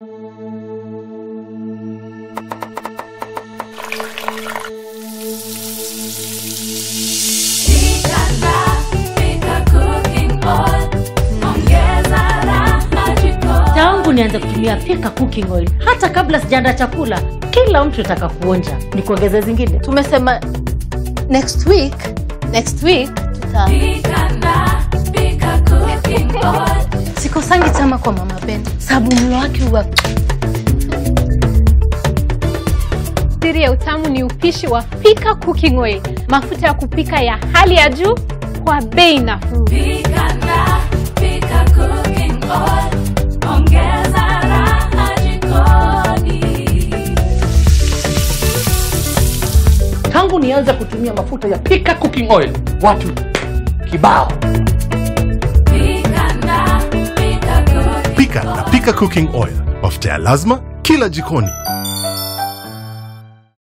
tangu nianze kutumia pika cooking oil hata kabla sijaanda chakula kila mtu ataka kuonja ni kuongeza zingine tumesema next week next week tuta sikosangi tama kwa mama Ben sababu mlo wake huwa Siri ya utamu ni upishi wa Pika Cooking Oil, mafuta ya kupika ya hali ya juu kwa bei nafuu. tangu nianze kutumia mafuta ya pika cooking oil watu kibao Pika na Pika Cooking Oil, mafuta ya lazima kila jikoni.